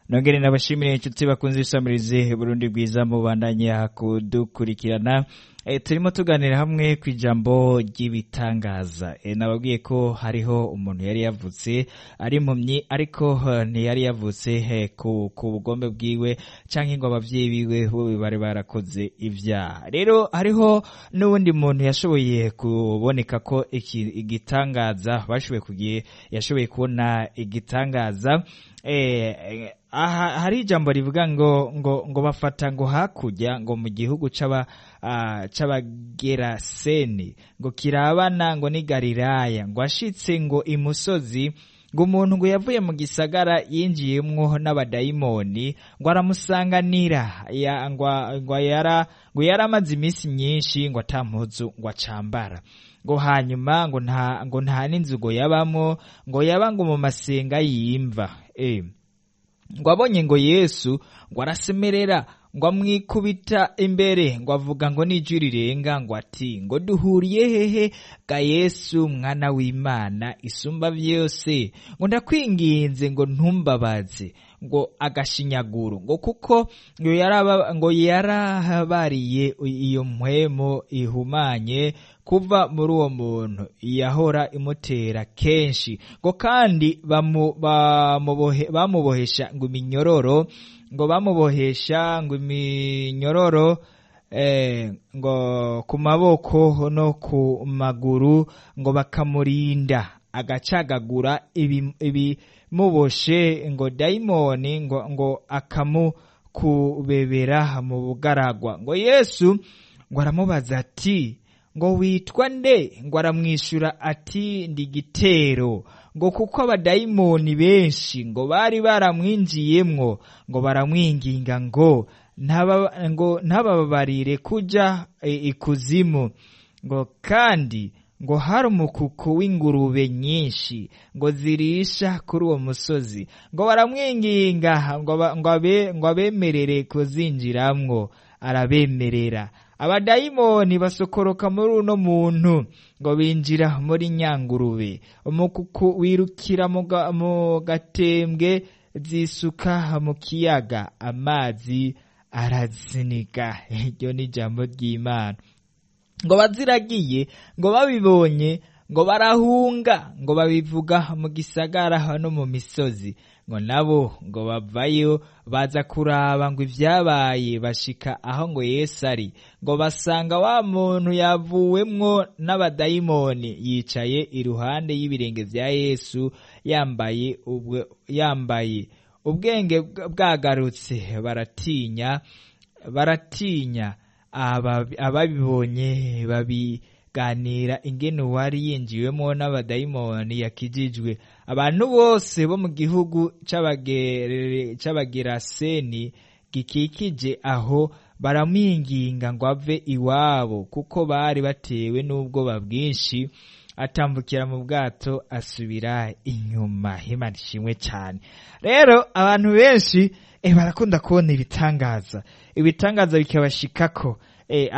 nongere nabashimire inshuti bakunze isamirize Burundi bwiza mubandanya kudukurikirana e, turimo tuganira hamwe ku ijambo ry'ibitangaza e, nababwiye ko hariho umuntu yari yavutse ari impumyi ariko uh, ntiyari yavutse he, ku, ku bugombe bwiwe canke ngo abavyeyi biwe bo bari barakoze ivyaha rero hariho n'uwundi muntu yashoboye kuboneka ko iki igitangaza bashoboye kugiye yashoboye kubona igitangaza eh, aha hari ijambo rivuga ngo ngo ngo bafata ngo hakurya ngo mu gihugu c'aba uh, c'abageraseni ngo kirabana ngo ni Galilaya ngo ashitse ngo imusozi ngo umuntu ngo yavuye mu gisagara yinjiyemwo n'abadayimoni ngo aramusanganira ya, ngo, ngo yara ngo yaramaze iminsi myinshi ngo atampuzu ngo acambara ngo hanyuma ngo nta ngo nta n'inzu ngo yabamo ngo yaba ngo mu masenga yimva eh ngo abonye ngo yesu ngo arasemerera ngo amwikubita imbere ngo avuga ngo n'ijwi rirenga ngo ati ngo duhuriye hehe ga yesu mwana w'imana isumba byose ngo ndakwinginze ngo ntumbabaze ngo agashinyaguro ngo kuko ngo yarahabariye iyo mpwemo ihumanye kuva muri uwo muntu yahora imutera kenshi ngo kandi bamubohesha ngo iminyororo ngo bamubohesha ngo iminyororo ngo ku maboko no ku maguru ngo bakamurinda agacagagura ibimuboshe ngo dayimoni ngo ngo akamukubebera mu bugaragwa ngo yesu ngo aramubaza ati ngo witwa nde ngo aramwishyura ati ndi gitero ngo kuko abadayimoni benshi ngo bari baramwinjiyemwo ngo baramwinginga ngo ngo ntababarire kujya ikuzimu ngo kandi ngo hari umukuku w'ingurube nyinshi ngo zirisha kuri uwo musozi ngo baramwinginga ngo abemerere kuzinjiramwo arabemerera abadayimoni basokoroka muri uno muntu ngo binjira muri nyangurube umukuku wirukira mu gatembwe zisuka mu kiyaga amazi araziniga iryo ni ijambo ry'imana ngo baziragiye ngo babibonye ngo barahunga ngo babivuga mu gisagara no mu misozi ngo nabo ngo bavayo baza kuraba ngo ibyabaye bashika aho ngo Yesu ari ngo basanga wa muntu yavuwemwo n'abadayimoni yicaye iruhande y'ibirenge vya Yesu yambaye ubwe yambaye ubwenge bwagarutse baratinya baratinya ababibonye babiganira ingene uwari yinjiwemo n'abadayimoni yakijijwe abantu bose bo mu gihugu c'abageraseni gikikije aho baramwinginga ngo ave iwabo kuko bari batewe n'ubwoba bwinshi atambukira mu bwato asubira inyuma himana ishimwe cyane rero abantu benshi barakunda kubona ibitangaza ibitangaza bikabashikako